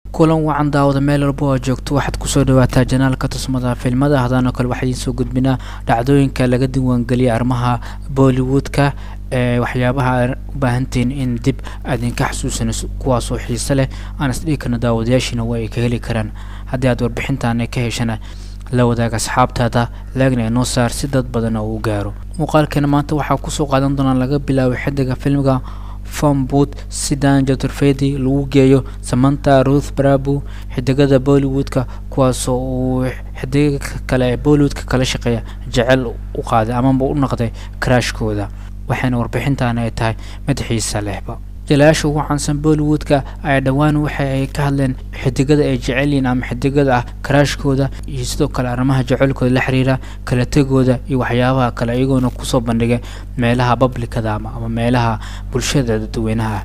kulan wacan daawada meel walba oo joogto waxaad kusoo dhawaataa janaalka tusmada fiilmada hadaanoo kale waxaa idiin soo gudbinaa dhacdooyinka laga diiwaangeliyay arrimaha bollywoodka ee waxyaabaha aad u baahantihiin in dib aadinka xasuusanayso kuwaasoo xiise leh aan isdhigi karna daawadayaashiina waa ay ka heli karaan haddii aad warbixintaana ka heshana la wadaag asxaabtaada laagna inoo saar si dad badan oo u gaaro muuqaalkeena maanta waxaa kusoo qaadan doonaa laga bilaabo xidiga filmka fombut sidan jaturfedi lagu geeyo samanta ruth brabu xidigada bollywoodka kuwaasoo uu xidiga kale ee bollywoodka kala shaqeeya jecel u qaaday amaba u noqday karaashkooda waxayna warbixintaana ay tahay mid xiisa lehba jalayaasha ugu caansan bollywoodka ayaa dhowaan waxa ay ka hadleen xidigada ay jecelyihiin ama xidigada ah karaashkooda iyo sidoo kale arrimaha jecelkooda la xiriira kala tegooda iyo waxyaabaha kale iyagoona kusoo bandhigay meelaha bablikada ama ama meelaha bulshada dadweynaha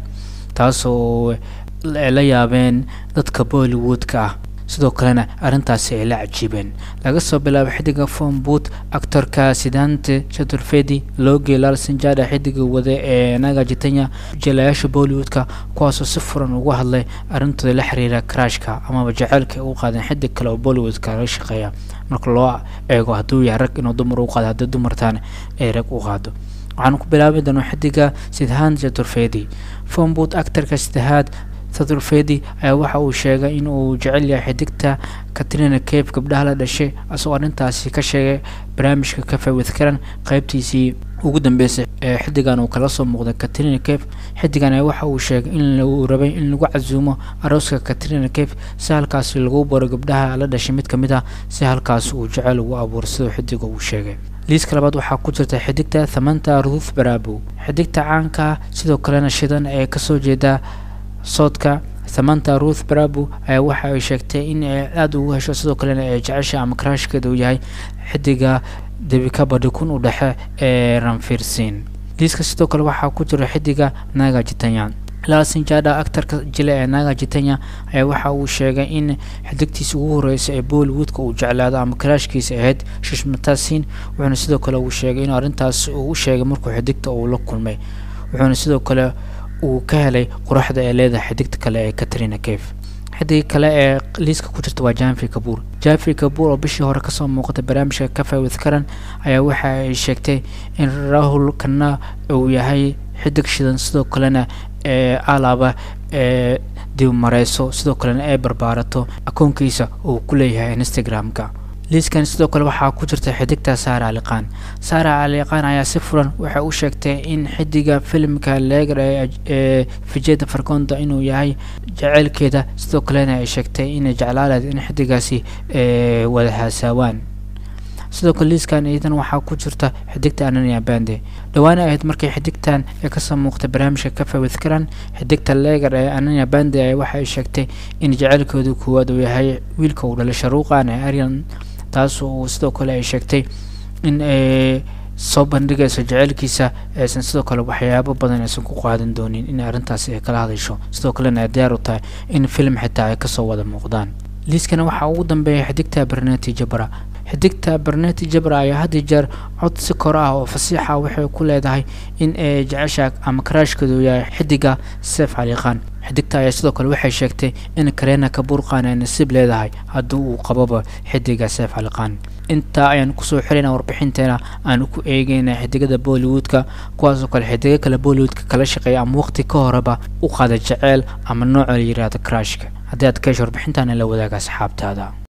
taasoo la yaabeen dadka bollywoodka ah sidoo kalena arrintaasi ay la cajiibeen laga soo bilaabo xidiga fombut actorka sidante chaturfedi loge lal sanjada xidiga wade ee naga jitanya jelayaasha bollywoodka kuwaasoo si furan ugu hadlay arrintooda la xiriira krashka amaba jaceylka ay u qaadeen xidig kale oo bollywoodka laga shaqeeya marka loo eego hadduu yahay rag inuu dumar u qaado haddii dumartaana ay rag u qaado waxaan ku bilaabi doonaa xidiga sidhan chaturfedi fombut actorka sidahaad saturfedi ayaa waxa uu sheegay in uu jecel yahay xidigta katrina cape gabdhaha la dhashay asagoo arrintaasi ka sheegay barnaamijka cafe with karan qaybtiisii ugu dambeysay ee xidigan uu kala soo muuqday katrina cape xidigan ayaa waxa uu sheegay in uu rabay in lagu casuumo arooska katrina cape si halkaasi lagu baro gabdhaha la dhashay mid kamid ah si halkaas uu jecel ugu abuuro sidoo xidiga uu sheegay liiska labaad waxaa ku jirta xidigta thamanta ruth barabu xidigta caanka sidoo kalena shidan ee kasoo jeeda soodka samanta ruth barabu ayaa waxa ay sheegtay in ay aada ugu hesho sidoo kalena ay jecesha ama karaashkeeda uu yahay xidiga debika badhikun u dhexe ee ranfirsin liiska sidoo kale waxaa ku jira xidiga naga jitanya lasinjada actarka jile ee naga jitanya ayaa waxa uu sheegay in xidigtiisa ugu horeysa ee bollywoodka uu jeclaado ama karaashkiisa ahayd shishmatasin wuxuuna sidoo kale uu sheegay in arrintaas uu u sheegay markuu xidigta uu la kulmay wuxuuna sidoo kale uu ka helay quruxda ee leedahay xidigta kale ee katrina cafe xidiga kale ee liiska ku jirta waa janfi kabuur janfi kabuur oo bishii hore kasoo muuqatay barnaamijka cafe with karan ayaa waxa ay sheegtay in rahul kana uu yahay xidig shidan sidoo kalena ee alaaba ee dib mareyso sidoo kalena ay barbaarato akoonkiisa uu ku leeyahay instagram-ka liiskan sidoo kale waxaa ku jirta xidigta saara caliqaan saara caliqaan ayaa si furan waxay u sheegtay in xidiga filimka leegar ee vijeda farkonda inuu yahay jeceylkeeda sidoo kalena ay sheegtay inay jeclaaleed in xidigaasi wada haasaawaan sidoo kale liiskan iidan waxaa ku jirta xidigta anania bande dhawaana ahayd markii xidigtan ee kasoo muuqtay barnaamijka cafe with karan xidigta leegar ee anania bande ayaa waxa ay sheegtay in jeceylkooda koowaad uu yahay wiilka uu dhalay sharuuqan ee aryan taas uu sidoo kale ay sheegtay in ay soo bandhigayso jeceylkiisa aysan sidoo kale waxyaabo badan aysan ku qaadan doonin in arrintaasi ay kala hadasho sidoo kalena ay diyaar u tahay in film xitaa ay kasoo wada muuqdaan liiskana waxaa ugu dambeeya xidigta berneti jabra xidigta berneti jabra ayaa had iyo jeer cod si kor ah oo fasiixa waxay ku leedahay in ay jecesha ama karaashkeedu yahay xidiga seef caliqaan xidigta ayaa sidoo kale waxay sheegtay in karena kabuurqaan ay nasiib leedahay haddii uu qababa xidiga seef caliqaan intaa ayaan kusoo xirayna warbixinteena aan ku eegeyna xidigada bollywoodka kuwaasoo kale xidigo kale bollywoodka kala shaqeeya ama waqti ka horeba u qaada jeceyl ama nooca la yiraahdo krashka haddii aad ka hesho warbixintaana la wadaaga asxaabtaada